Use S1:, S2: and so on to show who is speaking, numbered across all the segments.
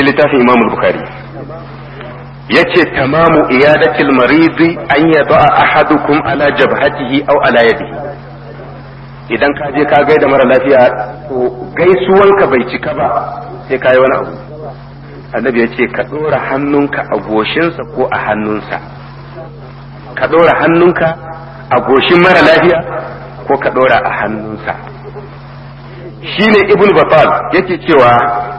S1: cikin littafin Imam Bukhari yace tamamu iyadatil maridi an yada ahadukum ala jabhatihi aw ala yadihi idan ka je ka gaida mara lafiya to gaisuwanka bai cika ba sai ka yi wani abu annabi ya ce ka ɗora hannunka a goshinsa ko a hannunsa ka ɗora hannunka a goshin mara lafiya ko ka ɗora a hannunsa shine ibn batal yake cewa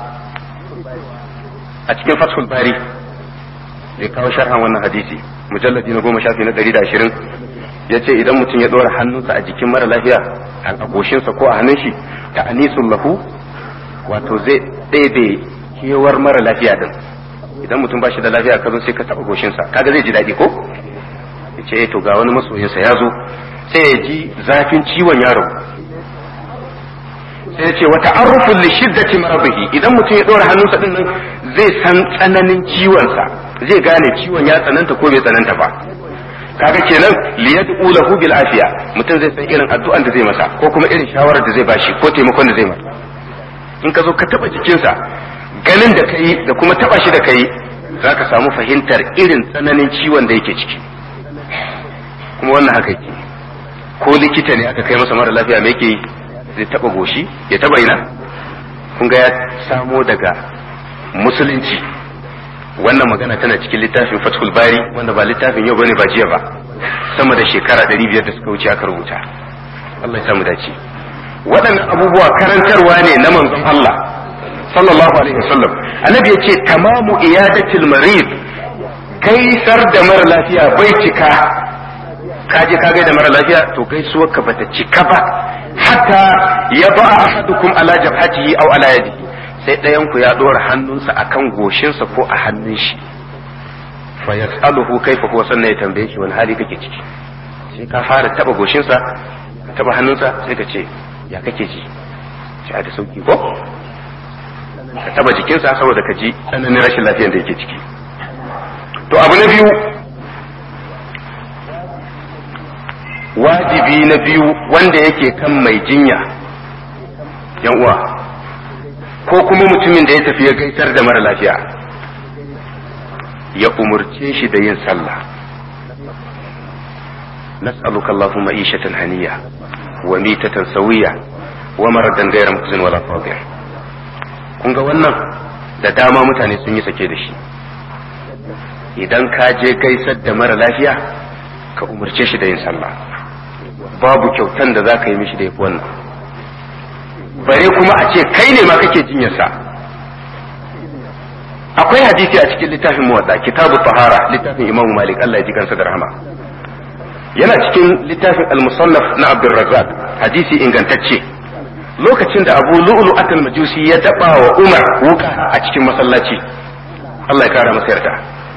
S1: a cikin fathul bari ya kawo sharhan wannan hadisi mujalladi na goma shafi na ɗari da ashirin ya ce idan mutum ya ɗora hannunsa a jikin mara lafiya a goshinsa ko a hannun shi ta anisun lahu wato zai ɗebe kewar mara lafiya din idan mutum ba shi da lafiya ka zo sai ka taɓa goshinsa kaga zai ji daɗi ko ya ce to ga wani masoyinsa ya zo sai ya ji zafin ciwon yaro sai ya ce wata arrufin li shiddati maradihi idan mutum ya ɗora hannunsa din nan zai san tsananin ciwonsa zai gane ciwon ya tsananta ko bai tsananta ba kaga kenan liyad'u lahu bil afiya mutum zai san irin addu'an da zai masa ko kuma irin shawarar da zai bashi ko taimakon da zai masa in ka zo ka taba jikinsa ganin da kai da kuma taba shi da kai zaka samu fahimtar irin tsananin ciwon da yake ciki kuma wannan haka yake ko likita ne aka kai masa mara lafiya me yake zai taba goshi ya taba ina kun ga ya samo daga musulunci wannan magana tana cikin littafin fathul bari wanda ba littafin yau bane ba jiya ba sama da shekara 500 da suka wuce aka rubuta Allah ya samu dace waɗannan abubuwa karantarwa ne na manzon Allah sallallahu alaihi wasallam annabi ya ce tamamu iyadatil marid gaisar da mara lafiya bai cika ka je ka gaida mara lafiya to gaisuwar ka bata cika ba hatta ya ba ahadukum ala jabhatihi aw ala yadihi sai ɗayan ku ya ɗora hannunsa akan goshinsa ko a hannun shi fa yas'aluhu kaifa huwa sannan ya tambaye shi wani hali kake ciki sai ka fara taba goshinsa ka taba hannunsa sai ka ce ya kake ji ci da sauki ko ka taba jikinsa saboda ka ji tsananin rashin lafiyar da yake ciki to abu na biyu wajibi na biyu wanda yake kan mai jinya yan uwa ko kuma mutumin da ya tafi ya gaisar da mara lafiya ya umurce shi da yin sallah nas'aluka allahumma ishatan haniya wa mitatan sawiya wa maradan ghayra mukhzin wala fadih kun ga wannan da dama mutane sun yi sake da shi idan ka je gaisar da mara lafiya ka umurce shi da yin sallah babu kyautan da za ka yi mishi da yafi wannan bare kuma a ce kai ne ma kake jinyarsa akwai hadisi a cikin littafin muwadda kitabu tahara littafin imamu malik Allah ya ji kansa da rahama yana cikin littafin al-musannaf na abdurrazzaq hadisi ingantacce lokacin da abu lu'lu atal majusi ya daba wa umar wuka a cikin masallaci Allah ya kara masa yarda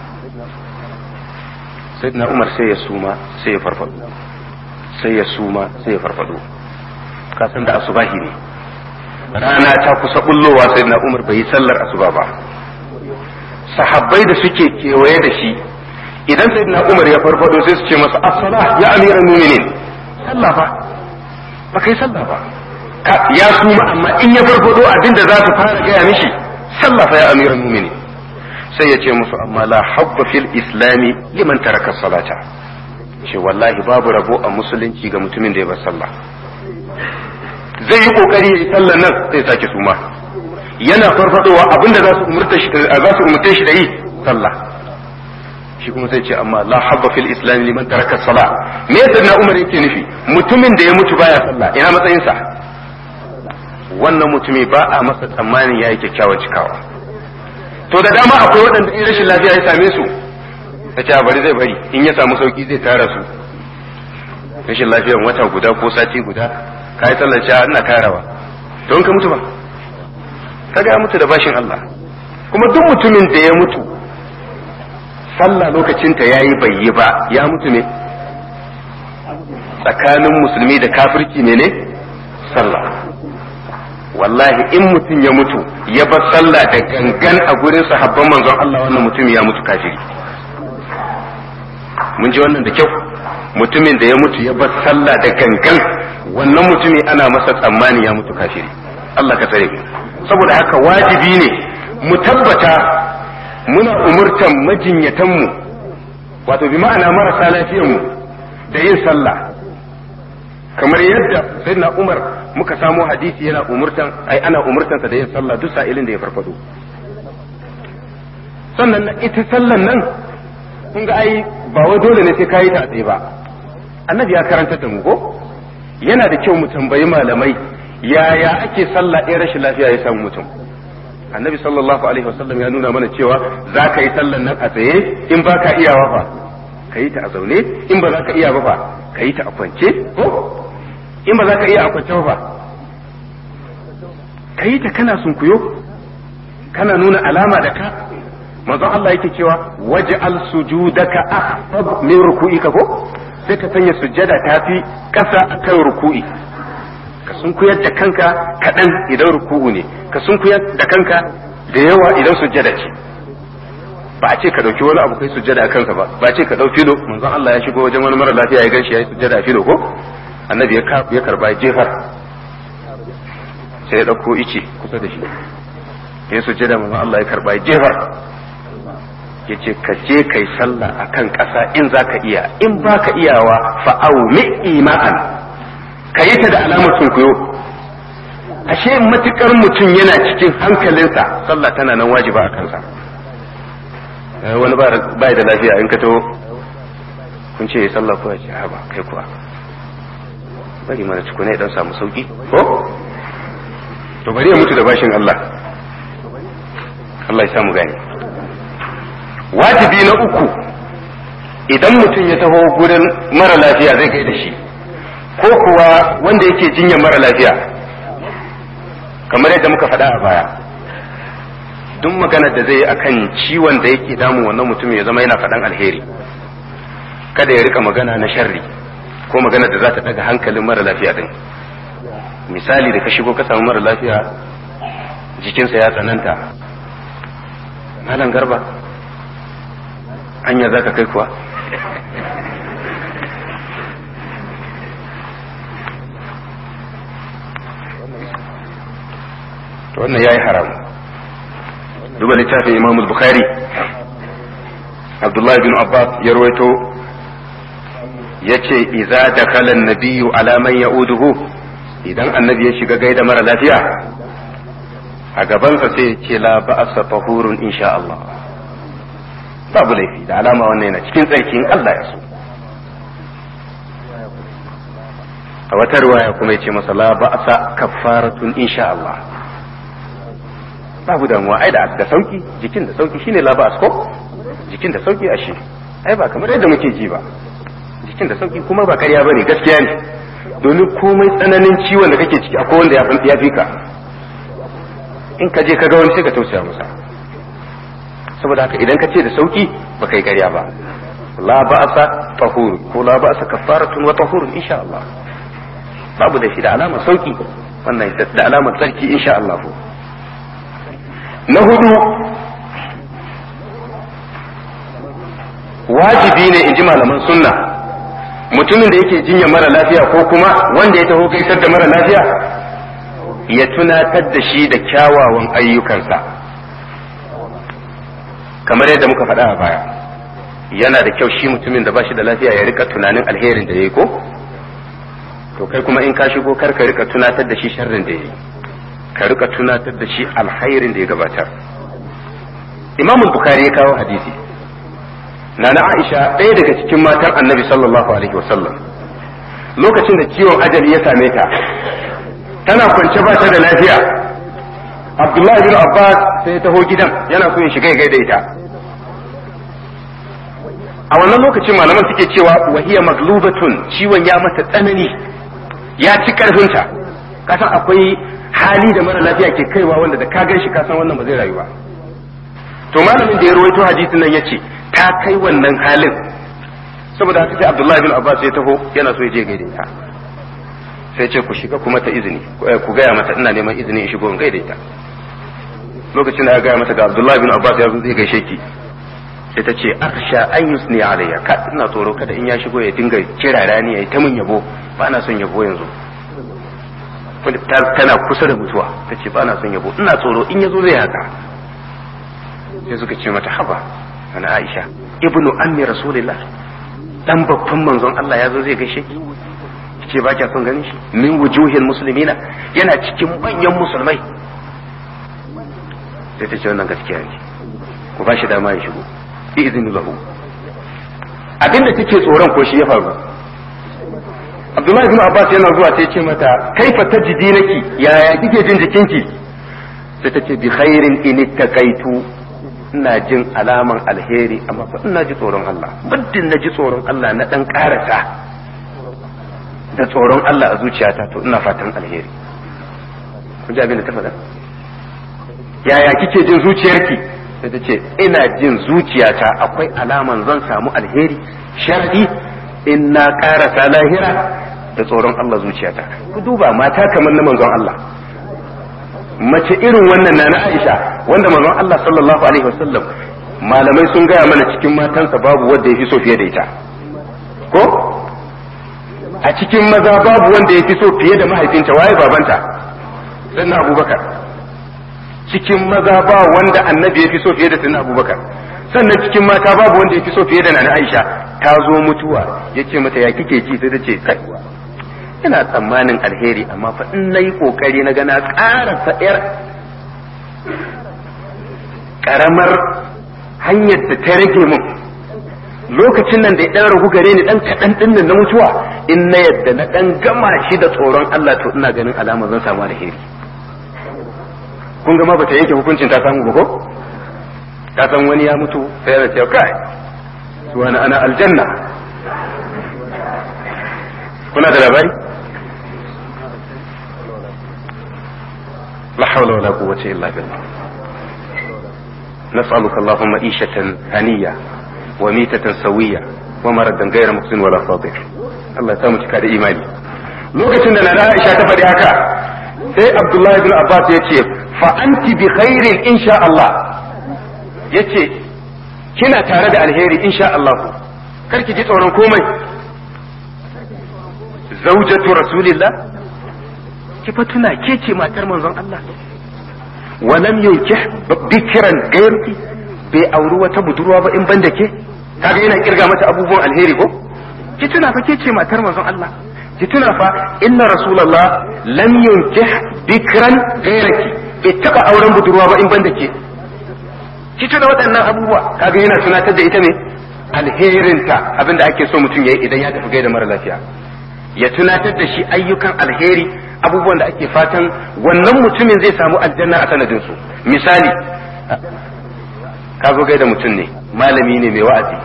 S1: sayyidina umar sai ya suma sai ya farfado sai ya suma sai ya farfado kasan da asubahi ne rana ta kusa bullowa sai na umar bai yi sallar asuba ba sahabbai da suke kewaye da shi idan sai na umar ya farfado sai su ce masa as-sala ya amiran mu'minin sallah ba ba kai sallah ba ya suma amma in ya farfado abinda za su fara gaya mishi sallah fa ya amiran mu'minin sai ya ce musu amma la habba fil islami liman taraka salata ce wallahi babu rabo a musulunci ga mutumin da ya bar sallah zai yi kokari ya yi sallan nan sai sake suma yana farfadowa abinda za su umurta shi za su umurta shi da yi sallah shi kuma sai ce amma la habba fil islam liman taraka sala me yasa na umar yake nufi mutumin da ya mutu baya sallah ina matsayin sa wannan mutumi ba a masa tsammanin yayi kyakkyawan cikawa to da dama akwai waɗanda in rashin lafiya ya same su ta ce bari zai bari in ya samu sauki zai tara su rashin lafiyan wata guda ko sati guda ka yi sallar cewa ina karawa don ka mutu ba ka ga mutu da bashin Allah kuma duk mutumin da ya mutu sallah lokacinta ya yi bai yi ba ya mutu ne tsakanin musulmi da kafirci ne ne sallah wallahi in mutum ya mutu ya bar sallah da gangan a gurin sahabban manzon Allah wannan mutum ya mutu kafiri mun ji wannan da kyau mutumin da ya mutu ya bar sallah da gangan wannan mutumi ana masa tsammani ya mutu kafiri Allah ka tsare saboda haka wajibi ne mu tabbata muna umurtan majinyatanmu wato bi ma'ana marasa lafiyanmu da yin sallah kamar yadda sayyidina Umar muka samo hadisi yana umurtan ai ana umurtansa da yin sallah duk sa'ilin da ya farfado sannan ita sallan nan kun ga ai ba wai dole ne sai kayi ta a tsaye ba annabi ya karanta da mu ko yana da kyau mu tambayi malamai yaya ake sallah ɗaya rashin lafiya ya samu mutum annabi sallallahu alaihi wasallam ya nuna mana cewa za ka yi sallan nan a tsaye in ba ka iyawa fa ka yi ta a zaune in ba za ka iya ba fa ka yi ta a kwance ko in ba za ka iya a kwance ba ka yi ta kana sunkuyo kana nuna alama da ka manzon Allah yake cewa waj'al sujudaka akhfad min ruku'ika ko sai ka sanya sujjada tafi ƙasa akan ruku'i ka sunkuyar da kanka kaɗan idan ruku'u ne ka sunkuyar da kanka da yawa idan sujjada ce ba a ce ka ɗauki wani abu kai sujjada a kansa ba ba a ce ka ɗau filo manzon Allah ya shigo wajen wani mara lafiya ya ganshi ya yi sujjada a filo ko annabi ya karba jefar sai ya ɗauko ice kusa da shi ya sujjada manzon Allah ya karba jefar ya ce ka je kai sallah a kan ƙasa in za ka iya in ba ka iyawa fa'au ima'an ka yi ta da alamar sunkuyo ashe matukar mutum yana cikin hankalinsa sallah tana nan wajiba a kansa wani ba da lafiya in ka taho kun ce sallah kuwa ce ba kai kuwa bari mana tukuna ya dan samu sauki ko to bari ya mutu da bashin Allah Allah ya samu gani wajibi na uku idan mutum ya taho gurin mara lafiya zai kai da shi ko kuwa wanda yake jinyar mara lafiya kamar yadda muka faɗa a baya duk maganar da zai yi akan ciwon da yake damun wannan mutum ya zama yana faɗan alheri kada ya rika magana na sharri ko magana da za ta daga hankalin mara lafiya din misali da ka shigo ka samu mara lafiya jikinsa ya tsananta malam garba hanya za ka kai kuwa to wannan ya yi haram duba littafin imam bukhari abdullahi bin abbas ya rawaito ya ce iza da kalan nabiyu alaman ya'uduhu idan annabi ya shiga gaida mara lafiya a gabansa sai ce la ba'asa tahurun insha Allah babu laifi da alama wannan yana cikin tsarkin Allah ya so a wata riwaya kuma ya ce masa la ba'asa kaffaratun insha Allah babu damuwa ai da da sauki jikin da sauki shine la ba'as ko jikin da sauki ashe ai ba kamar yadda muke ji ba jikin da sauki kuma ba karya bane gaskiya ne domin komai tsananin ciwon da kake ciki akwai wanda ya fi ka in ka je ka ga wani sai ka tausaya masa saboda haka idan ka ce da sauki ba kai karya ba la ba'asa tahur ko la ba'asa kafaratun wa tahurun insha Allah babu da shi da alamar sauki wannan da alamar tsarki insha Allah na hudu wajibi ne in ji malaman sunna mutumin da yake jinya mara lafiya ko kuma wanda ya taho gaisar da mara lafiya ya tunatar da shi da kyawawan ayyukansa kamar yadda muka faɗa a baya yana da kyau shi mutumin da ba shi da lafiya ya rika tunanin alherin da ya yi ko to kai kuma in ka shigo kar ka rika tunatar da shi sharrin da ya yi ka rika tunatar da shi alhairin da ya gabatar imam bukhari ya kawo hadisi nana aisha ɗaya daga cikin matan annabi sallallahu alaihi wasallam lokacin da ciwon ajali ya same ta tana kwance ba ta da lafiya abdullahi bin abbas sai ya taho gidan yana so ya shiga ya gaida ita a wannan lokacin malaman suke cewa wahiya maglubatun ciwon ya mata tsanani ya ci karfinta kasan akwai hali da mara lafiya ke kaiwa wanda da ka gan shi kasan wannan ba zai rayu ba to malamin da ya rawaito hadisin nan yace ta kai wannan halin saboda haka sai Abdullahi bin Abbas ya taho yana so ya je gaida ita sai ce ku shiga kuma ta izini ku gaya mata ina neman izini in shigo in gaida ita lokacin da ya gaya mata ga Abdullahi bin Abbas ya zo zai gaishe ki sai ta ce akhsha an yusni alayya ka ina tsoro kada in ya shigo ya dinga kira rani ya yi ta mun yabo ba na son yabo yanzu tana kusa da mutuwa ta ce ba na son yabo ina tsoro in ya zo zai haka sai suka ce mata haba ana Aisha ibnu ammi rasulillah dan babban manzon Allah ya zo zai gaishe ki ce ba kya son ganin shi min wujuhil muslimina yana cikin manyan musulmai sai ta ce wannan gaskiya ne ku ba shi dama ya shigo bi izini lahu abinda take tsoron ko shi ya faru Abdullahi bin Abbas yana zuwa sai ce mata kaifa tajidi naki yaya kike jin jikinki sai ta ce bi khairin in ittaqaitu ina jin alaman alheri amma fa ina ji tsoron Allah muddin na ji tsoron Allah na dan karasa da tsoron Allah a zuciyata to ina fatan alheri kun ji abin da ta faɗa yaya kike jin zuciyarki sai ta ce ina jin zuciyata akwai alaman zan samu alheri sharadi in na karasa lahira da tsoron Allah zuciyata ku duba mata kamar na manzon Allah mace irin wannan na na Aisha wanda manzon Allah sallallahu alaihi wasallam malamai sun gaya mana cikin matansa babu wanda ya fi so fiye da ita ko a cikin maza babu wanda ya fi so fiye da mahaifinta waye babanta sannan abubakar cikin maza ba wanda annabi ya fi so fiye da sannan abubakar sannan cikin mata babu wanda ya fi so fiye da nana aisha ta zo mutuwa ya ce mata ya kike ji sai ta ce kai ina tsammanin alheri amma fa in nayi kokari na gana ƙara faɗiyar ƙaramar hanyar da ta rage mun lokacin nan da ya ɗan ragu gare ni ɗan kaɗan ɗin nan na mutuwa in na yadda na ɗan gama shi da tsoron Allah to ina ganin alama zan samu alheri kun gama bata yanke hukuncin ta samu ba ko ta san wani ya mutu sai ya ce kai wani ana aljanna kuna da labari la hawla wala quwwata illa billah nas'aluka allahumma ishatan haniya wa mitatan sawiya wa maradan ghayra muhsin wala fadir Allah ya samu cika da imani lokacin da nana Aisha ta faɗi haka sai Abdullahi bin Abbas ya ce fa anti bi khairin insha Allah yace kina tare da alheri insha Allah kar ki ji tsoron komai zaujatu rasulillah ki fa tuna ke ce matar manzon Allah walam yunkih bikran gairki bai auri wata budurwa ba in ban da ke kaga yana kirga mata abubuwan alheri ko ki tuna fa ke ce matar manzon Allah ki tuna fa inna rasulullah lam yunkih bikran gairki bai taba auren budurwa ba in ban da ke ki tuna waɗannan abubuwa kaga yana tunatar da ita ne alherinta abinda ake so mutum yayi idan ya tafi gaida mara lafiya ya tunatar da shi ayyukan alheri abubuwan da ake fatan wannan mutumin zai samu aljanna a sanadin su misali ka zo gaida mutum ne malami ne mai wa'azi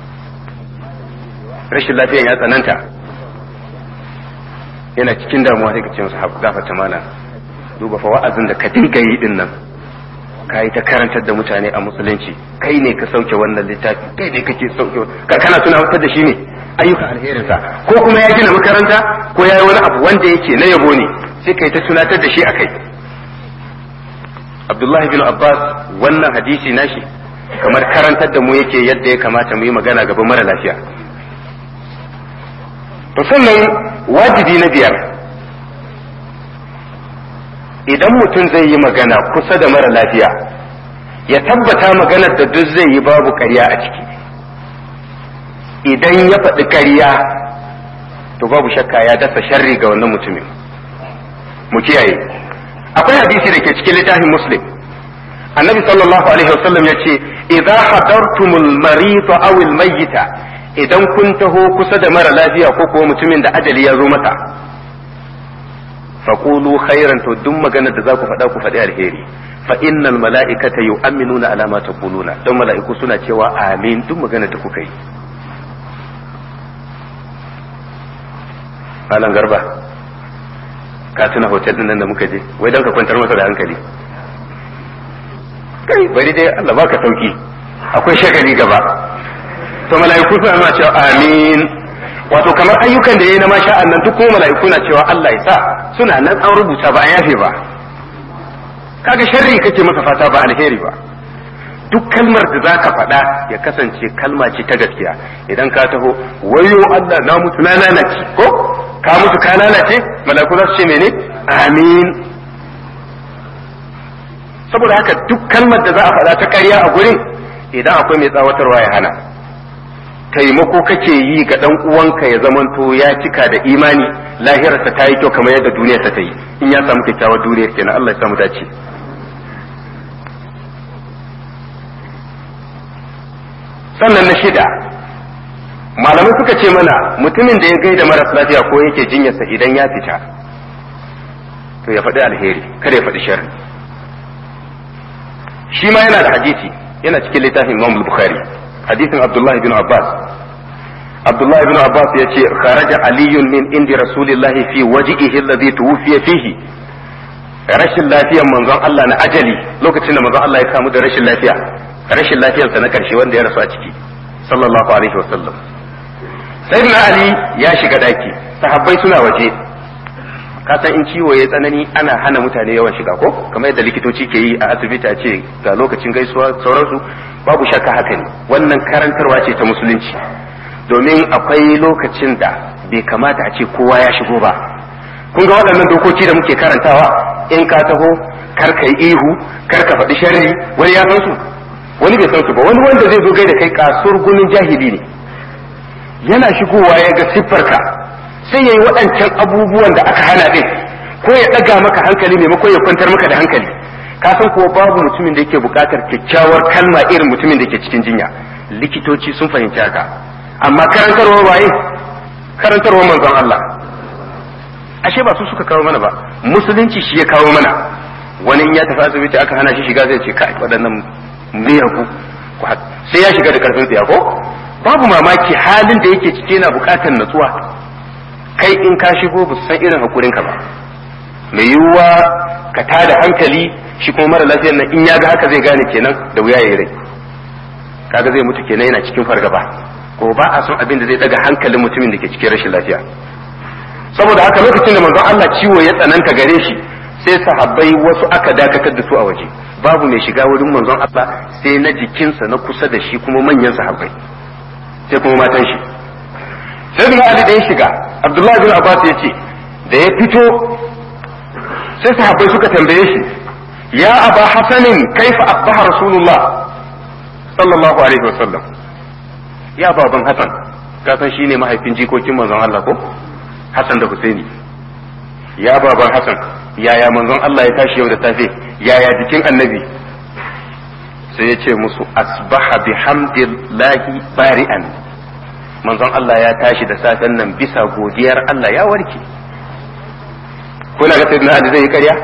S1: rashin lafiyan ya tsananta yana cikin damuwa sai ka ce masa gafata mana duba fa wa'azin da ka dinga yi din nan ka yi ta karantar da mutane a musulunci kai ne ka sauke wannan littafi kai ne kake sauke ka kana tunatar da shi ne ayyukan alherinsa ko kuma ya gina makaranta ko ya yi wani abu wanda yake na yabo ne sai kai ta tunatar da shi a kai abdullahi bin abbas wannan hadisi nashi kamar karantar da mu yake yadda ya kamata mu yi magana gaban mara lafiya to sannan wajibi na biyar idan mutum zai yi magana kusa da mara lafiya ya tabbata maganar da duk zai yi babu ƙarya a ciki idan ya faɗi ƙarya to babu shakka ya dasa sharri ga wannan mutumin mu kiyaye akwai hadisi da ke cikin littafin muslim annabi sallallahu alaihi wasallam ya ce idza hadartumul marid aw al mayyita idan kun taho kusa da mara lafiya ko kuwa mutumin da ajali ya zo masa faqulu khairan to duk maganar da za ku faɗa ku faɗi alheri fa innal mala'ikata yu'minuna ala ma taquluna don mala'iku suna cewa amin duk maganar da kuka yi Malam Garba ka tuna hotel din nan da muka je wai dan ka kwantar masa da hankali kai bari dai Allah baka sauki akwai shagali gaba to mala'iku suna ma cewa amin wato kamar ayyukan da yayi na masha nan duk kuma mala'iku na cewa Allah ya sa suna nan an rubuta ba a yafe ba kaga sharri kake masa fata ba alheri ba duk kalmar da zaka faɗa ya kasance kalma ce ta gaskiya idan ka taho wayo Allah na mutu na lalace ko ka mutu ka lalace mala'iku za su ce mene amin saboda haka duk kalmar da za a faɗa ta ƙarya a gurin idan akwai mai tsawatarwa ya hana taimako kake yi ga dan uwanka ya zamanto ya cika da imani lahirarsa ta yi kyau kamar yadda duniyarsa ta yi in ya samu kyakkyawar duniyar kenan Allah ya samu dace sannan na shida malamai suka ce mana mutumin da ya gaida maras lafiya ko yake jinyarsa idan ya fita to ya faɗi alheri kada ya faɗi sharri shi ma yana da hadisi yana cikin littafin Imam Bukhari hadisin Abdullah bin Abbas Abdullah bin Abbas ya ce kharaja aliyun min indi rasulillahi fi waji'ihi alladhi tuwfiya fihi rashin lafiyar manzon Allah na ajali lokacin da manzon Allah ya kamu da rashin lafiya rashin lafiyarsa na karshe wanda ya rasu a ciki sallallahu alaihi wasallam sayyidina ali ya shiga daki sahabbai suna waje ka san in ciwo ya tsanani ana hana mutane yawan shiga ko kamar yadda likitoci ke yi a asibiti a ce ga lokacin gaisuwa sauransu babu shakka haka ne wannan karantarwa ce ta musulunci domin akwai lokacin da bai kamata a ce kowa ya shigo ba kun ga waɗannan dokoki da muke karantawa in ka taho kar ka yi ihu kar ka faɗi sharri wani ya san su wani bai san su ba wani wanda zai zo gai da kai kasuwar gunin jahili ne yana shigowa ya ga siffarka sai ya yi waɗancan abubuwan da aka hana ɗin ko ya ɗaga maka hankali maimakon ya kwantar maka da hankali ka san kuwa babu mutumin da yake buƙatar kyakkyawar kalma irin mutumin da ke cikin jinya likitoci sun fahimci haka amma karantarwa waye karantarwa manzon Allah ashe ba su suka kawo mana ba musulunci shi ya kawo mana wani in ya tafi asibiti aka hana shi shiga zai ce kai waɗannan miyagu sai ya shiga da karfin tsiya ko babu mamaki halin da yake cike na buƙatar natsuwa kai in ka shigo ba san irin hakurinka ba mai yiwuwa ka tada hankali shi kuma mara lafiyar nan in ya ga haka zai gane kenan da wuya ya rai kaga zai mutu kenan yana cikin fargaba ko ba a son abin da zai daga hankalin mutumin da ke cikin rashin lafiya saboda haka lokacin da manzon Allah ciwo ya tsananta gare shi sai sahabbai wasu aka dakatar da su a waje babu mai shiga wurin manzon Allah sai na jikinsa na kusa da shi kuma manyan sahabbai sai kuma matan shi sai bin Ali da ya shiga Abdullahi bin Abbas ya ce da ya fito sai sahabbai suka tambaye shi ya aba hasanin kaifa asbaha rasulullah sallallahu alaihi wasallam ya baban hasan ka san shine mahaifin jikokin manzon Allah ko Hassan da Husaini ya baban Hassan yaya manzon Allah ya tashi yau da safe yaya jikin annabi sai ya ce musu asbaha bihamdillahi bari'an manzon Allah ya tashi da safen nan bisa godiyar Allah ya warke kuna ga sayyidina Ali zai yi ƙarya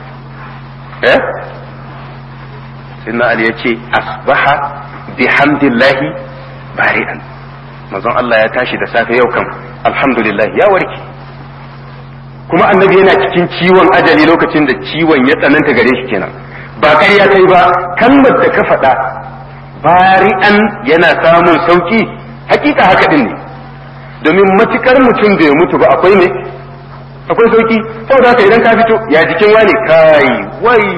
S1: eh sayyidina Ali ya ce asbaha bihamdillahi bari'an manzon Allah ya tashi da safe yau kan alhamdulillah ya warke kuma annabi yana cikin ciwon ajali lokacin da ciwon ya tsananta gare shi kenan ba ƙarya kai ba kalmar da ka faɗa bari'an yana samun sauki hakika haka din ne domin matukar mutum da ya mutu ba akwai ne akwai sauki saboda haka idan ka fito ya jikin wani kai wai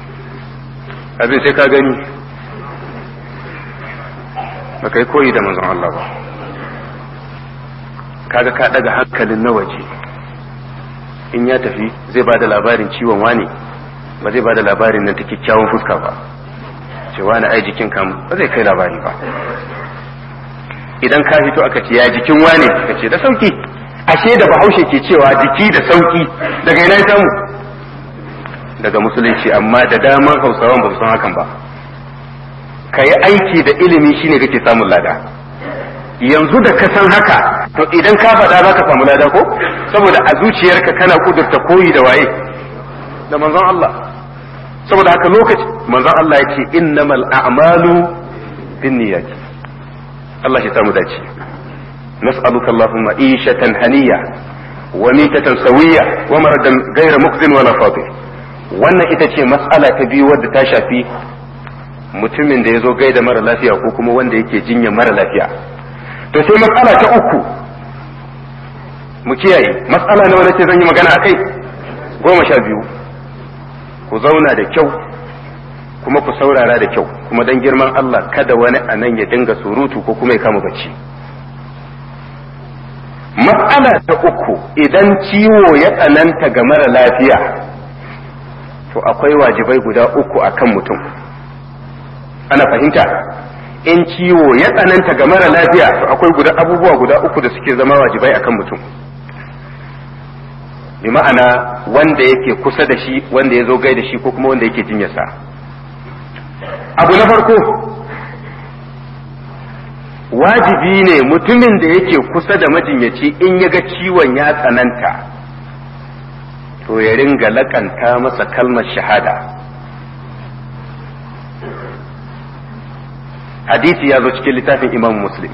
S1: abin sai ka gani ba kai koyi da manzon Allah ba kaga ka daga hankalin na waje in ya tafi zai ba da labarin ciwon wani ba zai ba da labarin nan ta kyakkyawan fuska ba ce wani ai jikin kam ba zai kai labari ba idan ka fito aka ce ya jikin wane ka ce da sauki ashe da bahaushe ke cewa jiki da sauki daga ina ya samu daga musulunci amma da daman hausawan ba su san hakan ba ka yi aiki da ilimi shine kake samun lada yanzu da ka san haka to idan ka faɗa za ka samu lada ko saboda a zuciyarka kana kudurta koyi da waye da manzon Allah saboda haka lokaci manzon Allah ya ce innamal a'malu binniyati Allah ya samu dace nas'aluka Allahumma ishatan haniya wa mitatan sawiya wa maradan ghayra muqzin wala fadil wannan ita ce mas'ala ta biyu wadda ta shafi mutumin da ya zo gaida mara lafiya ko kuma wanda yake jinya mara lafiya to sai matsala ta uku mu kiyaye matsala na wani ce zan yi magana akai goma sha biyu ku zauna da kyau kuma ku saurara da kyau kuma dan girman Allah kada wani a nan ya dinga surutu ko kuma ya kama bacci matsala ta uku idan ciwo ya tsananta ga mara lafiya to akwai wajibai guda uku akan mutum ana fahimta in ciwo ya tsananta ga mara lafiya to akwai guda abubuwa guda uku da suke zama wajibai akan mutum bi ma'ana wanda yake kusa da shi wanda ya zo gai da shi ko kuma wanda yake jinyarsa abu na farko wajibi ne mutumin da yake kusa da majinyaci in ya ga ciwon ya tsananta to ya ringa lakanta masa kalmar shahada hadisi ya zo cikin littafin imam muslim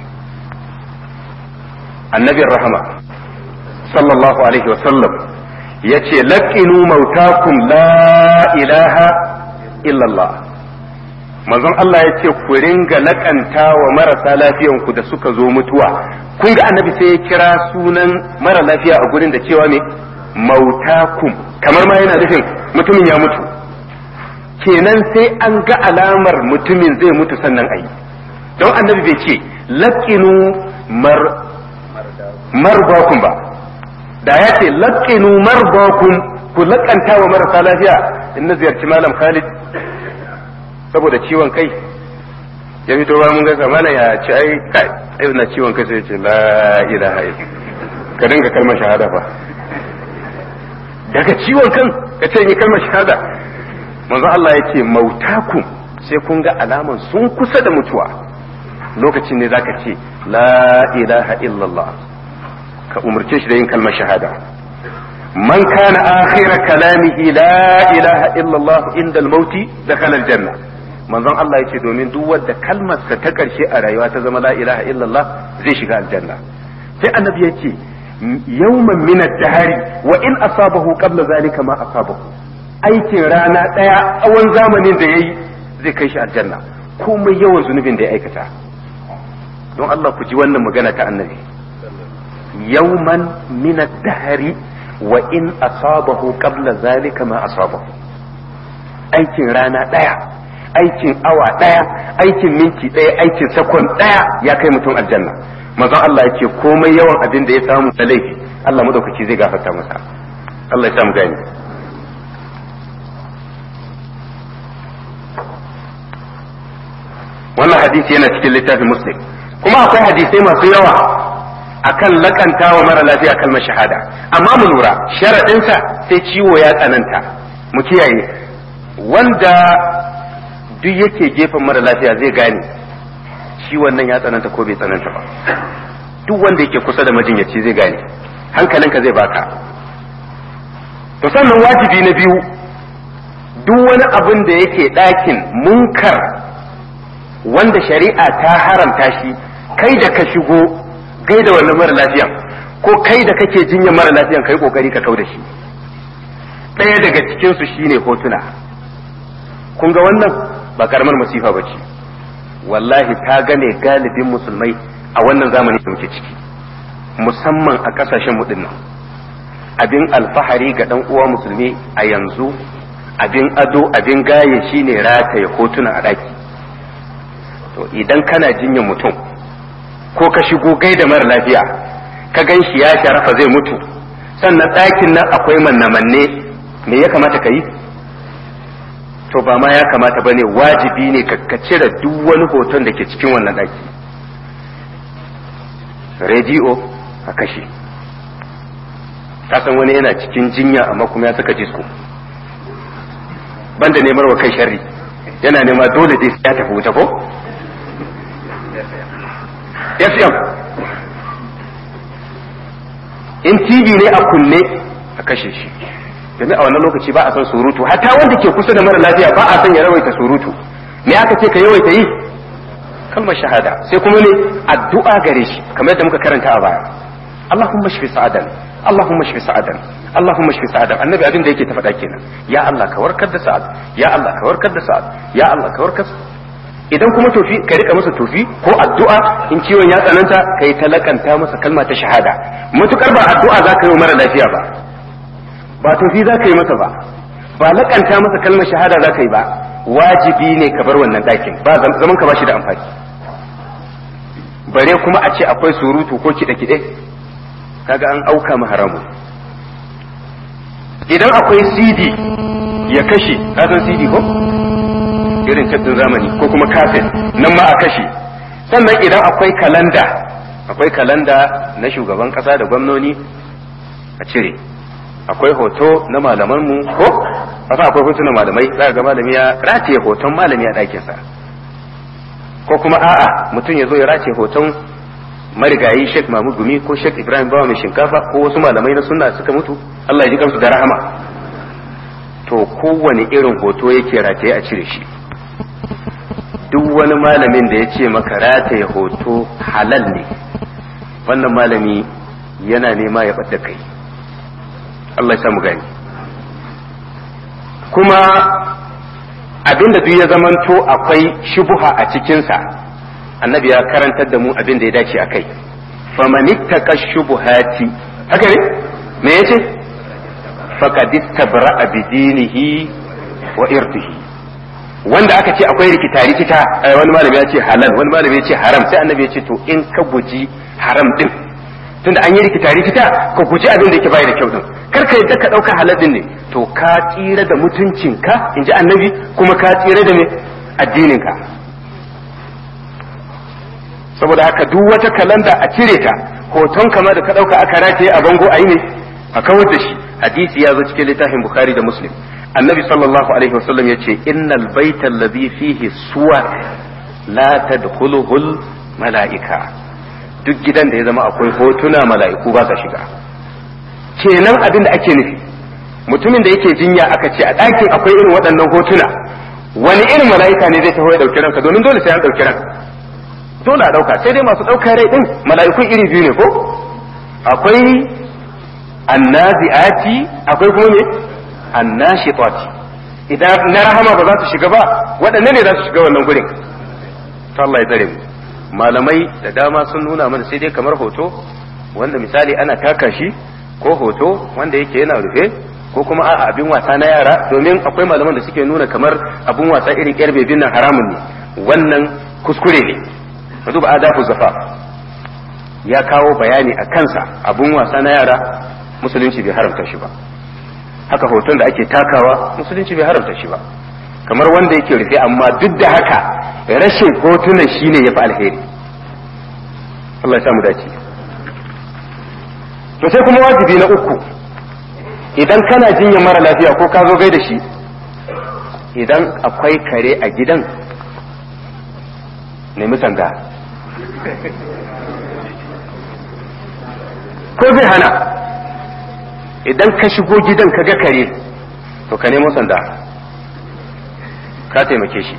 S1: annabin rahama sallallahu alaihi wasallam ya ce laƙinu mautakum la ilaha illallah manzon Allah ya ce ku ringa laƙanta wa marasa lafiyanku da suka zo mutuwa kun ga annabi sai ya kira sunan mara lafiya a gurin da cewa ne mautakum kamar ma yana nufin mutumin ya mutu kenan sai an ga alamar mutumin zai mutu sannan ayi don annabi bai ce laƙinu mar marbakum ba da ya ce laƙinu marbakum ku laƙanta wa marasa lafiya in na ziyarci malam Khalid saboda ciwon kai ya fito ba mun gaisa mana ya ce ai kai ai na ciwon kai sai ya ce la ilaha illa ka dinga kalmar shahada fa daga ciwon kan ka ce ni kalmar shahada manzo Allah ya ce mautakum sai kun ga alaman sun kusa da mutuwa lokacin ne zaka ce la ilaha illallah ka umarce shi da yin kalmar shahada man kana akhira kalamihi la ilaha illallah inda al-mauti dakhala al-janna manzon Allah yace domin duk wanda kalmarsa ta karshe a rayuwa ta zama la ilaha illallah zai shiga aljanna sai annabi yace yawman min ad-dahri wa in asabahu qabla zalika ma asabahu aikin rana daya tsawon zamanin da yayi zai kai shi aljanna komai yawan zunubin da ya aikata don Allah ku ji wannan magana ta annabi yawman min ad-dahri wa in asabahu qabla zalika ma asabahu aikin rana daya aikin awa daya aikin minti daya aikin sakon daya ya kai mutum aljanna manzon Allah yake komai yawan abin da ya samu da laifi Allah madaukaki zai gafarta masa Allah ya samu gani wannan hadisi yana cikin littafin muslim kuma akwai hadisai masu yawa akan lakanta wa mara lafiya kalmar shahada amma mu lura sharaɗinsa sai ciwo ya tsananta mu kiyaye wanda duk yake gefen mara lafiya zai gane ciwon nan ya tsananta ko bai tsananta ba duk wanda yake kusa da majinyaci zai gane hankalinka zai baka to sannan wajibi na biyu duk wani abin da yake ɗakin munkar wanda shari'a ta haramta shi kai da ka shigo gai da wannan mara lafiyan ko kai da kake jinyar mara lafiyan kai kokari ka kau da shi ɗaya daga cikin su shine hotuna kun ga wannan ba karamar masifa ba ce wallahi ta gane galibin musulmai a wannan zamani da muke ciki musamman a kasashen mu nan abin alfahari ga dan uwa musulmi a yanzu abin ado abin gaye shine rataye hotuna a ɗaki to idan kana jinyar mutum ko ka shigo gai da mara lafiya ka gan shi ya sharafa zai mutu sannan ɗakin nan akwai manne-manne me ya kamata ka yi to ba ma ya kamata ba ne wajibi ne ka cire duk wani hoton da ke cikin wannan ɗaki rediyo a kashe kasan wani yana cikin jinya amma kuma ya saka disko banda nemar wa kai sharri yana nema dole dai ya tafi wuta ko FM in TV ne a kunne a kashe shi domin a wannan lokaci ba a son surutu hatta wanda ke kusa da mara lafiya ba a son ya rawaita surutu me aka ce ka yawaita yi kalmar shahada sai kuma ne addu'a gare shi kamar yadda muka karanta a baya Allahumma shfi sa'adan Allahumma shfi sa'adan Allahumma shfi sa'adan annabi abin da yake ta faɗa kenan ya Allah ka warkar da sa'ad ya Allah ka warkar da sa'ad ya Allah ka warkar idan kuma tofi ka rika masa tofi ko addu'a in ciwon ya tsananta kai talakanta masa kalma ta shahada matukar ba addu'a za ka yi mara lafiya ba ba tofi za ka yi masa ba ba lakanta masa kalmar shahada za ka yi ba wajibi ne ka bar wannan ɗakin ba zaman ka ba shi da amfani bare kuma a ce akwai surutu ko kiɗe-kiɗe kaga an auka mu haramu idan akwai cd ya kashe kasan cd ko irin tattin zamani ko kuma kafin nan ma a kashe sannan idan akwai kalanda akwai kalanda na shugaban kasa da gwamnoni a cire akwai hoto na malamanmu ko kasa akwai hotunan malamai za ga malami ya rataye hoton malami a ɗakinsa ko kuma a'a mutum ya zo ya rataye hoton marigayi Sheikh Mahmud Gumi ko Sheikh Ibrahim Bawa mai shinkafa ko wasu malamai na sunna suka mutu Allah ya ji kansu da rahama to kowane irin hoto yake rataye a cire shi duk wani malamin da ya ce maka rataye hoto halal ne wannan malami yana nema ya ɓadda kai Allah ya samu gani kuma abinda duk ya zamanto akwai shubuha a cikinsa annabi ya karantar da mu abin da ya dace a kai famanittaka shubuhati haka ne me yace faqad istabra'a bi dinihi wa irdihi wanda aka ce akwai rikita rikita wani malami ya ce halal wani malami ya ce haram sai annabi ya ce to in ka guji haram din tunda an yi rikita rikita ka guji abin da yake bai da kyau din kar ka yadda ka dauka halal din ne to ka tsira da mutuncinka inji annabi kuma ka tsira da me addininka saboda haka duk wata kalanda a cire ta hoton kama da ka dauka aka rataye a bango a yi ne a kawar da shi hadisi ya zo cikin littafin bukhari da muslim annabi sallallahu alaihi wasallam yace innal baita alladhi fihi suwar la tadkhuluhul malaika duk gidan da ya zama akwai hotuna mala'iku ba sa shiga kenan abin da ake nufi mutumin da yake jinya aka ce a ɗakin akwai irin waɗannan hotuna wani irin mala'ika ne zai taho ya ɗauki ranka domin dole sai an ɗauki ranka dole a ɗauka sai dai masu ɗaukar rai ɗin mala'ikun iri biyu ne ko akwai annazi'ati akwai kuma me annashitati idan na rahama ba za su shiga ba waɗanne ne za su shiga wannan gurin to Allah ya tsare mu malamai da dama sun nuna mana sai dai kamar hoto wanda misali ana taka shi ko hoto wanda yake yana rufe ko kuma a abin wasa na yara domin akwai malaman da suke nuna kamar abin wasa irin yar bebin nan haramun ne wannan kuskure ne ka duba adafu zafa ya kawo bayani a kansa abun wasa na yara musulunci bai haramta shi ba haka hoton da ake takawa musulunci bai haramta shi ba kamar wanda yake rufe amma duk da haka rashin hotunan shine ya fi alheri Allah ya samu dace to sai kuma wajibi na uku idan kana jinyar mara lafiya ko ka zo gai da shi idan akwai kare a gidan nemi sanda ko zai hana idan ka shigo gidan ka ga kare to ka nemo sanda ka taimake shi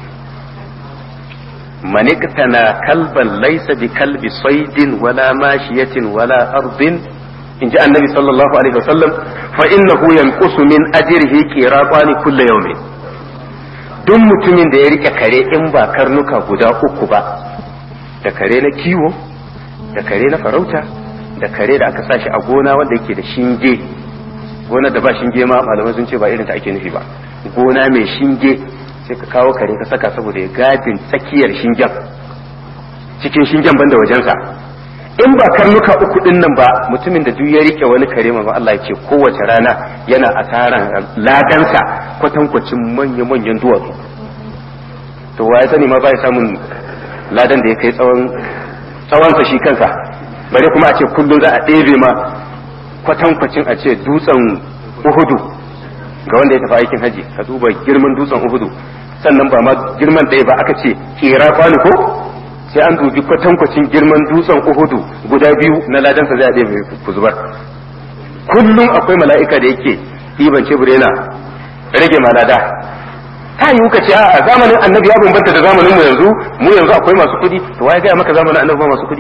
S1: maniktana kalban laisa bi kalbi saidin wala mashiyatin wala ardin in ji annabi sallallahu alaihi wasallam fa innahu yanqusu min ajrihi qiratani kulli yawmin duk mutumin da ya rike kare in ba karnuka guda uku ba da kare na kiwo da kare na farauta da kare da aka sashi a gona wanda yake da shinge gona da ba shinge ma malamai sun ce ba irin ta ake nufi ba gona mai shinge sai ka kawo kare ka saka saboda ya gadin tsakiyar shingen cikin shingen banda wajensa in ba karnuka uku din nan ba mutumin da duk ya rike wani kare ma Allah ya ce kowace rana yana asaran ladansa kwatankwacin manya-manyan duwatsu to wa ya sani ma ba ya samun ladan da ya kai tsawon tsawonsa shi kansa bare kuma a ce kullum za a ɗebe ma kwatankwacin a ce dutsen uhudu ga wanda ya tafi aikin haji ka duba girman dutsen uhudu sannan ba ma girman ɗaya ba aka ce kera kwano ko sai an dubi kwatankwacin girman dutsen uhudu guda biyu na ladansa zai a ɗebe ku zubar kullum akwai mala'ika da yake ɗiban cebur yana rage malada ta yi ka ce a zamanin annabi ya bambanta da zamanin mu yanzu mu yanzu akwai masu kuɗi to waye gaya maka zamanin annabi ba masu kuɗi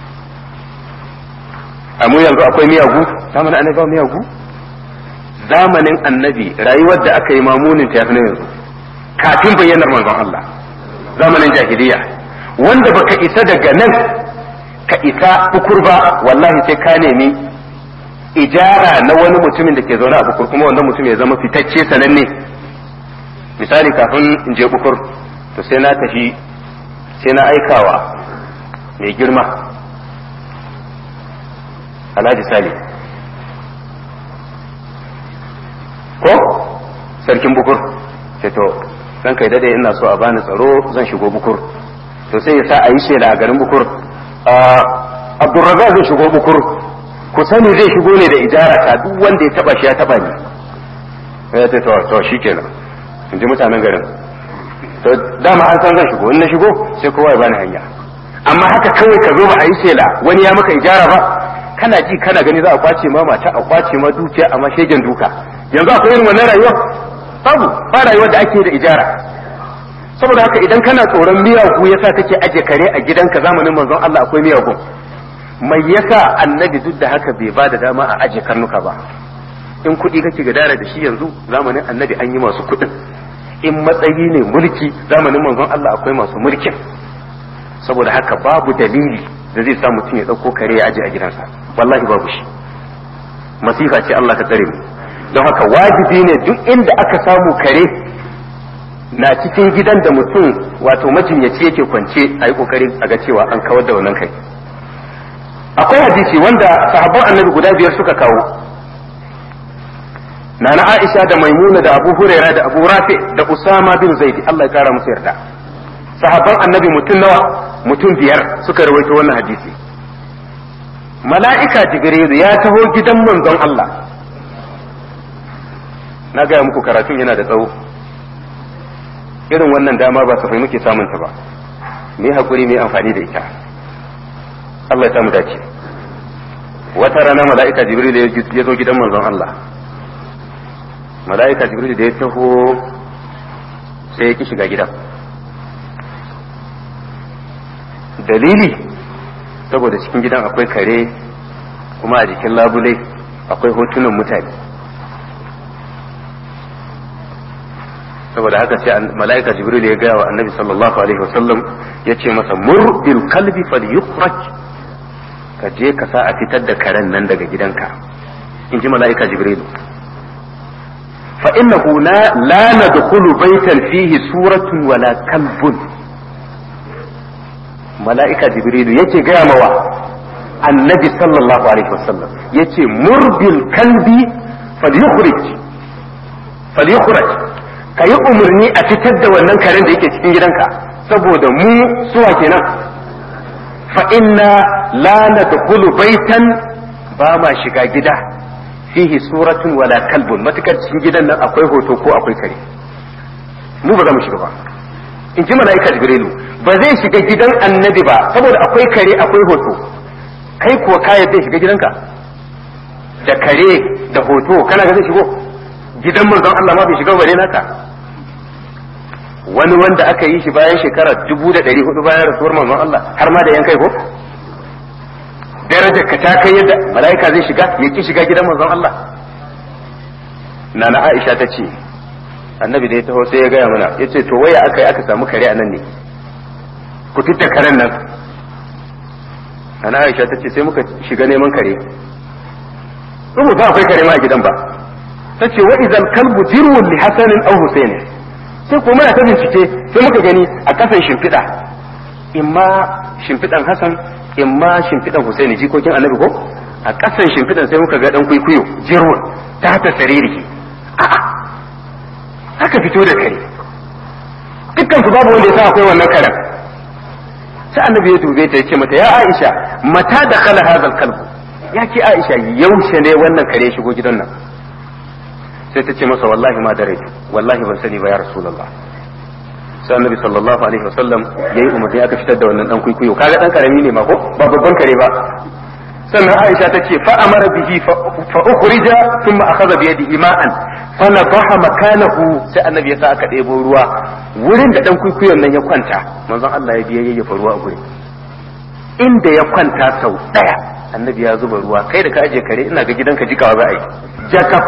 S1: a mu yanzu akwai miyagu zamanin annabi ba miyagu zamanin annabi rayuwar da aka yi mamunin ta yafi yanzu kafin bayyanar manzon Allah zamanin jahiliya wanda baka isa daga nan ka isa bukur ba wallahi sai ka nemi ijara na wani mutumin da ke zaune a bukur kuma wannan mutum ya zama fitacce sananne misali kafin in je bukur to sai na tafi sai na aikawa mai girma alhaji sali ko sarkin bukur sai to zan kai dade ina so a bani tsaro zan shigo bukur to sai ya sa a yi shela a garin bukur abdurrazak zai shigo bukur ku sani zai shigo ne da ijara ta duk wanda ya taba shi ya taba ni ya ce to to shikenan in ji mutanen garin to dama an san zan shigo in na shigo sai kowa ya bani hanya amma haka kawai ka zo ba a yi shela wani ya maka ijara ba kana ji kana gani za a kwace ma mata a kwace ma dukiya amma shegen duka yanzu akwai irin wannan rayuwa babu ba rayuwar da ake da ijara saboda haka idan kana tsoron miyagu yasa kake aje kare a gidanka zamanin manzon Allah akwai miyagu mai yasa annabi duk da haka bai ba da dama a aje karnuka ba in kuɗi kake gadara da shi yanzu zamanin annabi an yi masu kuɗin in matsayi ne mulki zamanin manzon Allah akwai masu mulkin saboda haka babu dalili da zai sa mutum ya ɗauko kare ya aje a gidansa wallahi babu shi masifa ce Allah ka tsare mu don haka wajibi ne duk inda aka samu kare na cikin gidan da mutum wato majinyaci yake kwance a yi kokari a ga cewa an kawar da wannan kai akwai hadisi wanda sahabban annabi guda biyar suka kawo nana aisha da maimuna da abu huraira da abu rafi da usama bin zaidi Allah ya kara musu yarda sahabban annabi mutum nawa mutum biyar suka rawaito wannan hadisi mala'ika jibrilu ya taho gidan manzon Allah na gaya muku karatun yana da tsawo irin wannan dama ba safai muke samun ta ba me hakuri mai amfani da ita Allah ya samu dace wata rana mala'ika jibril ya zo gidan manzon Allah mala'ika jibril da ya taho sai ya ki shiga gidan dalili saboda cikin gidan akwai kare kuma a jikin labule akwai hotunan mutane saboda haka sai mala'ika jibril ya gaya wa annabi sallallahu alaihi wasallam ya ce masa mur bil kalbi falyukhraj ka je ka sa a fitar da karen nan daga gidanka in ji mala'ika jibril fa innahu la la nadkhulu baytan fihi suratun wala kalbun mala'ika jibril yake gaya mawa annabi sallallahu alaihi wasallam yace mur bil kalbi falyukhraj falyukhraj ka yi umarni a fitar da wannan karen da yake cikin gidanka saboda mu suwa kenan fa inna la nadkhulu baitan ba ma shiga gida fihi suratun wala kalbun matukar cikin gidan nan akwai hoto ko akwai kare mu ba za mu shiga ba in ji mala'ika jibrilu ba zai shiga gidan annabi ba saboda akwai kare akwai hoto kai kuwa ka yadda shiga gidanka da kare da hoto kana ga zai shigo gidan manzon Allah ma bai shiga bare naka wani wanda aka yi shi bayan shekara dubu da ɗari hudu bayan rasuwar manzon Allah har ma da yan kai ko darajar ka ta kai yadda mala'ika zai shiga ya ki shiga gidan manzon Allah nana Aisha ta ce annabi da ya taho sai ya gaya mana ya ce to waya aka yi aka samu kare a nan ne ku fitta karen nan nana Aisha ta ce sai muka shiga neman kare rubuta akwai kare ma a gidan ba ta ce wa idan kalbu jirwun li hasanin aw husaini sai ko muna ta bincike sai muka gani a kasan shimfiɗa imma shimfiɗan hasan imma shimfiɗan husaini jikokin annabi ko a kasan shimfiɗan sai muka ga dan kuikuyo jirwun ta ta sariri a'a aka fito da kare dukkan su babu wanda ya sa akwai wannan karen sai annabi ya dube ta yace mata ya Aisha mata da kala hadal kalbu ya ki Aisha yaushe ne wannan kare shigo gidan nan sai ta ce masa wallahi ma da rai wallahi ban sani ba ya rasulullah sai annabi sallallahu alaihi wasallam yayi umarni aka fitar da wannan dan kuikuyo kaga dan karami ne ma ko ba babban kare ba sannan Aisha ta ce fa amara bihi fa ukhrija thumma akhadha bi yadihi ma'an fa nadaha makanahu sai annabi ya sa aka ɗebo ruwa wurin da dan kuikuyon nan ya kwanta manzon Allah ya biya yayyafa ruwa a gurin inda ya kwanta sau daya annabi ya zuba ruwa kai da ka aje kare ina ga gidanka jikawa za a yi jakaf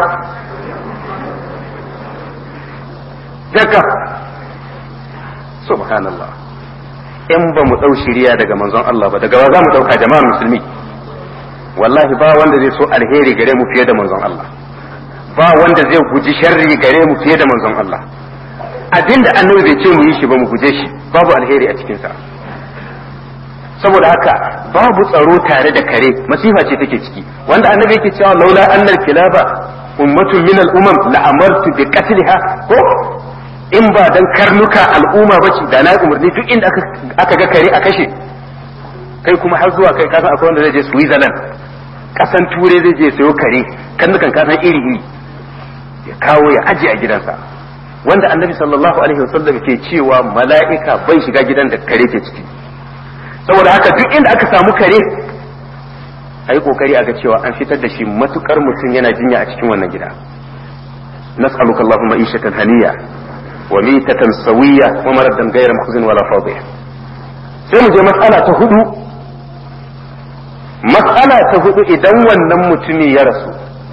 S1: daga subhanallah in ba mu ɗau shiriya daga manzon Allah ba daga ba za mu ɗauka jama'ar musulmi wallahi ba wanda zai so alheri gare mu fiye da manzon Allah ba wanda zai guji sharri gare mu fiye da manzon Allah abinda annabi bai ce mu yi shi ba mu guje shi babu alheri a cikinsa saboda haka babu tsaro tare da kare masifa ce take ciki wanda annabi yake cewa laula annal kilaba ummatun min al-umam la amartu bi qatliha ko in ba dan karnuka al'umma bace da na umarni duk inda aka ga kare a kashe kai kuma har zuwa kai kasan akwai wanda zai je Switzerland kasan turai zai je sayo kare karnukan kasan iri iri ya kawo ya aje a gidansa wanda annabi sallallahu alaihi wasallam ke cewa mala'ika bai shiga gidan da kare ke ciki saboda haka duk inda aka samu kare a yi kokari a ga cewa an fitar da shi matukar mutum yana jinya a cikin wannan gida nas'aluka allahumma ishatan haniya wa mitatan sawiya wa maradan ghayra mahzun wala fadih sai mu je mas'ala ta hudu mas'ala ta hudu idan wannan mutumi ya rasu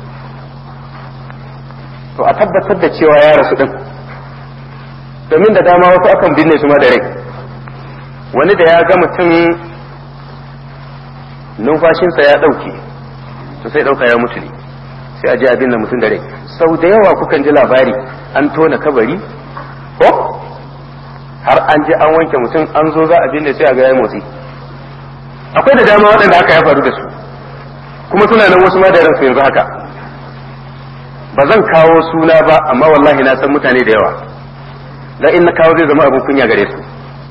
S1: to a tabbatar da cewa ya rasu din domin da dama wasu akan binne su ma da rai wani da ya ga mutum numfashinsa ya ɗauke to sai ɗauka ya mutu ne sai a ji abin da mutum da rai sau da yawa kukan ji labari an tona kabari ko har an ji an wanke mutum an zo za a binne sai a ga ya motsi akwai da dama waɗanda haka ya faru da su kuma suna nan wasu ma da ransu yanzu haka ba zan kawo suna ba amma wallahi na san mutane da yawa dan in na kawo zai zama abin kunya gare su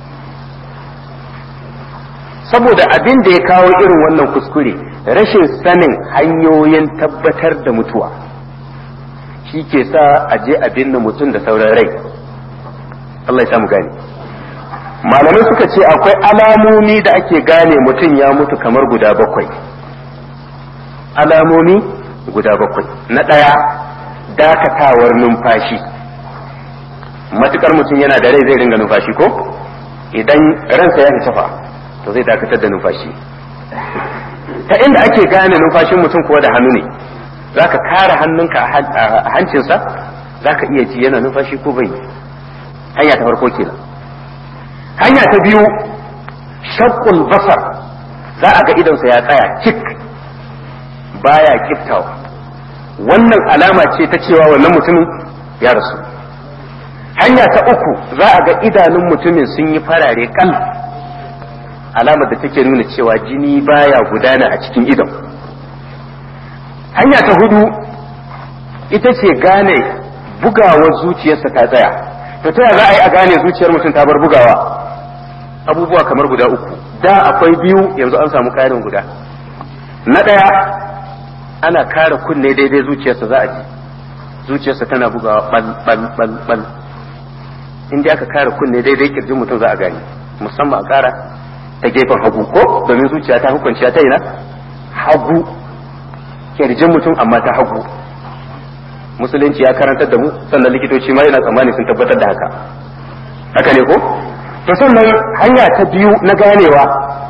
S1: saboda abin da ya kawo irin wannan kuskure rashin sanin hanyoyin tabbatar da mutuwa shi ke sa a je a binne mutum da sauran rai Allah ya samu gane malamai suka ce akwai alamomi da ake gane mutum ya mutu kamar guda bakwai alamomi guda bakwai na ɗaya dakatawar numfashi matukar mutum yana da rai zai ringa numfashi ko idan ransa ya tafa to zai dakatar da numfashi ta inda ake gane numfashin mutum kuwa da hannu ne za ka kare hannunka a hancinsa za ka iya ji yana numfashi ko bai hanya ta farko kenan hanya ta biyu shakkul basar za a ga idonsa ya tsaya cik baya kiftawa wannan alama ce ta cewa wannan mutumin ya rasu hanya ta uku za a ga idanun mutumin sun yi farare kal alamar da take nuna cewa jini baya gudana a cikin idon hanya ta hudu ita ce gane bugawar zuciyarsa ta tsaya to ta za a yi a gane zuciyar mutum ta bar bugawa abubuwa kamar guda uku da akwai biyu yanzu an samu karin guda na ɗaya ana kare kunne daidai zuciyarsa za a ji zuciyarsa tana bugawa bal bal bal bal in dai aka kare kunne daidai kirjin mutum za a gane musamman a kara ta gefen hagu ko domin zuciya ta hukunciya ta ina hagu kirjin mutum amma ta hagu musulunci ya karantar da mu sannan likitoci ma yana tsammani sun tabbatar da haka haka ne ko to sannan hanya ta biyu na ganewa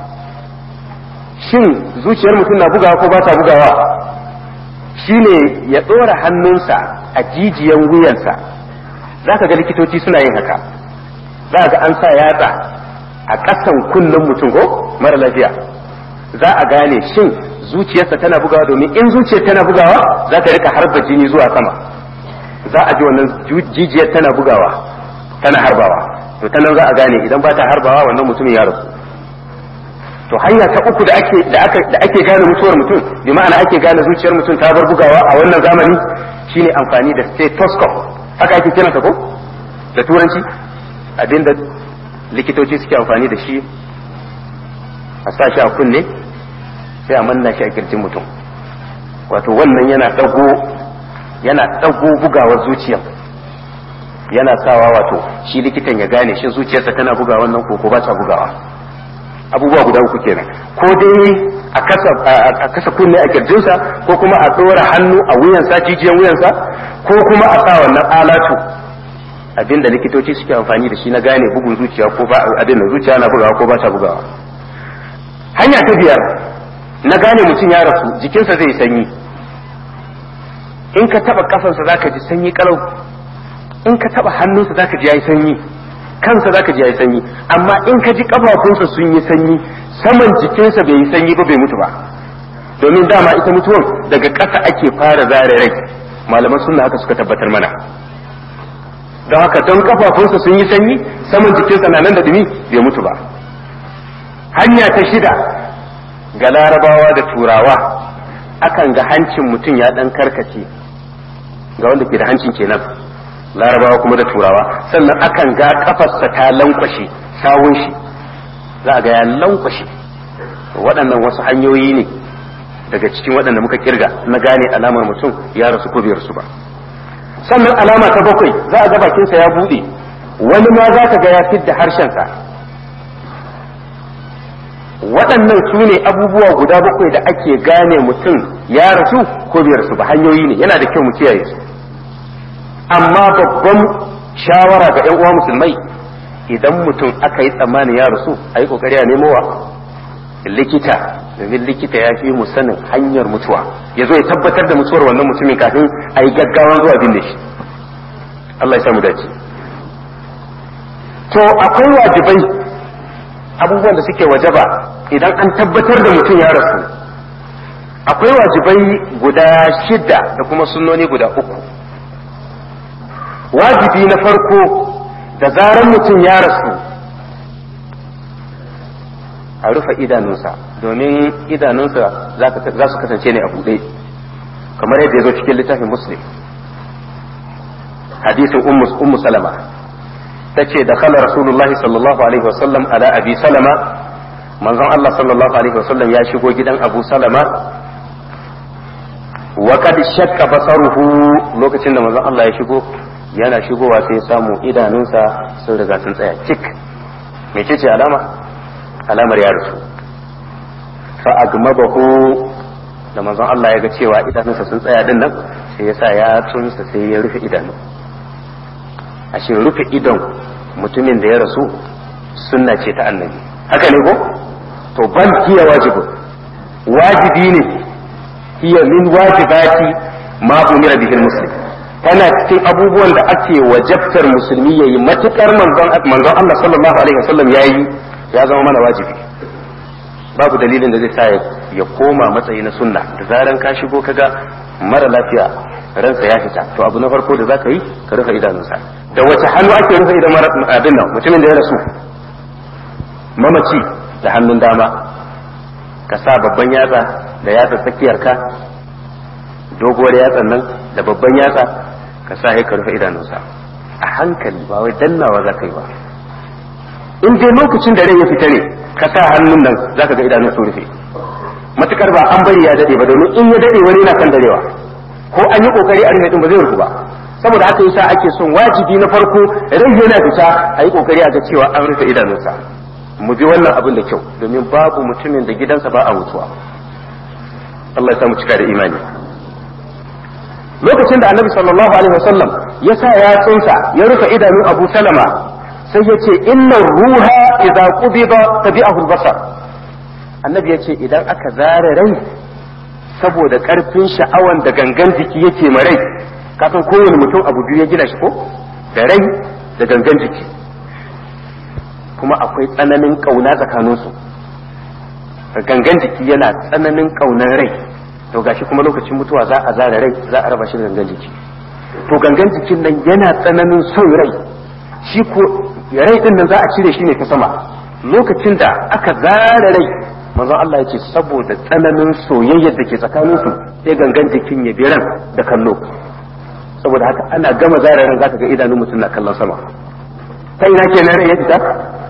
S1: shin zuciyar mutum na bugawa ko ba ta bugawa shine ya ɗora hannunsa a jijiyan wuyansa za ka ga likitoci suna yin haka za ga an sa yatsa a ƙasan kunnen mutum ko mara lafiya za a gane shin zuciyarsa tana bugawa domin in zuciyar tana bugawa za ta rika harba jini zuwa sama za a ji wannan jijiyar tana bugawa tana harbawa to ta nan za a gane idan ba ta harbawa wannan mutumin ya rasu to hanya ta uku da ake da aka da ake gane mutuwar mutum bi ma'ana ake gane zuciyar mutum ta bar bugawa a wannan zamani shine amfani da stethoscope haka ake kiransa ko da turanci abinda likitoci suke amfani da shi a sa shi a kunne sai a manna shi a kirjin mutum wato wannan yana dago yana dago bugawar zuciya yana sawa wato shi likitan ya gane shi zuciyarsa tana bugawa wannan ko ko ba ta bugawa abubuwa guda uku kenan ko dai a kasa a kasa kunne a kirjinsa ko kuma a dora hannu a wuyansa jijiyan wuyansa ko kuma a sa wannan alatu abinda likitoci suke amfani da shi na gane bugun zuciya ko ba abin da zuciya na bugawa ko ba ta bugawa hanya ta biyar na gane mutum ya rasu jikinsa zai sanyi in ka taba kafansa zaka ji sanyi kalau in ka taba hannunsa zaka ji yayi sanyi kansa zaka ji yayi sanyi amma in ka ji kafafunsa sun yi sanyi saman jikinsa bai yi sanyi ba bai mutu ba domin dama ita mutuwan daga ƙasa ake fara zare rai malaman sunna haka suka tabbatar mana don haka don kafafunsa sun yi sanyi saman jikinsa na nan da dumi bai mutu ba hanya ta shida ga larabawa da turawa akan ga hancin mutum ya dan karkace ga wanda ke da hancin kenan larabawa kuma da turawa sannan akan ga kafarsa ta lankwashe sawun shi za a ga ya lankwashe waɗannan wasu hanyoyi ne daga cikin waɗanda muka kirga na gane alamar mutum ya rasu ko bai rasu ba sannan alama ta bakwai za a ga bakinsa ya buɗe wani ma za ka ga ya fidda harshensa waɗannan su ne abubuwa guda bakwai da ake gane mutum ya rasu ko bai rasu ba hanyoyi ne yana da kyau mu kiyaye su amma babban shawara ga 'yan uwa musulmai idan mutum aka yi tsammanin ya rasu a yi kokari a nemowa likita domin likita ya fi mu sanin hanyar mutuwa ya zo ya tabbatar da mutuwar wannan mutumin kafin a yi gaggawan zuwa binne shi Allah ya samu dace to akwai wajibai abubuwan da suke wajaba idan an tabbatar da mutum ya rasu akwai wajibai guda shida da kuma sunnoni guda uku wajibi na farko da zaran mutum ya rasu a rufe idanunsa domin idanunsa za su kasance ne a buɗe kamar yadda ya zo cikin littafin muslim hadisin ummu salama ta ce da kala rasulullahi sallallahu alaihi wasallam ala abi salama manzon Allah sallallahu alaihi wasallam ya shigo gidan abu salama wa kad shakka basaruhu lokacin da manzon Allah ya shigo yana shigowa sai samu idanunsa sun riga sun tsaya cik mece ce alama alamar ya rasu fa agmabahu da manzon Allah ya ga cewa idanunsa sun tsaya din nan sai ya sa ya tsunsa sai ya rufe idanu ashe rufe idon mutumin da ya rasu sunna ce ta annabi haka ne ko to bal hiya wajibu wajibi ne hiya min wajibati ma umira bihi muslim tana cikin abubuwan da ake wajabtar musulmi yayi matukar manzon manzon Allah sallallahu alaihi wasallam yayi ya zama mana wajibi babu dalilin da zai sa ya koma matsayi na sunna da zaran ka shigo kaga mara lafiya ransa ya fita to abu na farko da zaka yi ka rufe idanunsa da wace hannu ake rufe idan abin nan mutumin da ya rasu mamaci da hannun dama ka sa babban yatsa da yatsa tsakiyar ka doguwar yatsan nan da babban yatsa ka sa ka rufe idanunsa a hankali ba wai dannawa za ka yi ba in dai lokacin da rai ya fita ne ka sa hannun nan za ka ga idanun su rufe matukar ba an bari ya dade ba domin in ya dade wani yana kan darewa ko an yi kokari a rufe din ba zai rufu ba saboda haka yasa ake son wajibi na farko rai yana fita a yi kokari a ga cewa an rufe idanunsa mu bi wannan abin da kyau domin babu mutumin da gidansa ba a mutuwa Allah ya samu cika da imani lokacin da annabi sallallahu alaihi wasallam ya sa yatsunsa ya rufe idanun abu salama sai ya ce inna ruha idza qubida tabi'ahu al-basar annabi ya ce idan aka zare rai saboda karfin sha'awan da gangan jiki yake ma rai kasan kowane mutum abu biyu ya gina shi ko da rai da gangan jiki kuma akwai tsananin kauna tsakaninsu gangan jiki yana tsananin kaunan rai to gashi kuma lokacin mutuwa za a zare rai za a raba shi da gangan jiki to gangan jikin nan yana tsananin son rai shi ko rai din nan za a cire shi ne ta sama lokacin da aka zare rai manzon Allah ya ce saboda tsananin soyayyar da ke tsakanin su sai gangan jikin ya bi ran da kallo saboda haka ana gama zare ran zaka ga idanun mutum na kallon sama ta ina kenan rai ya fita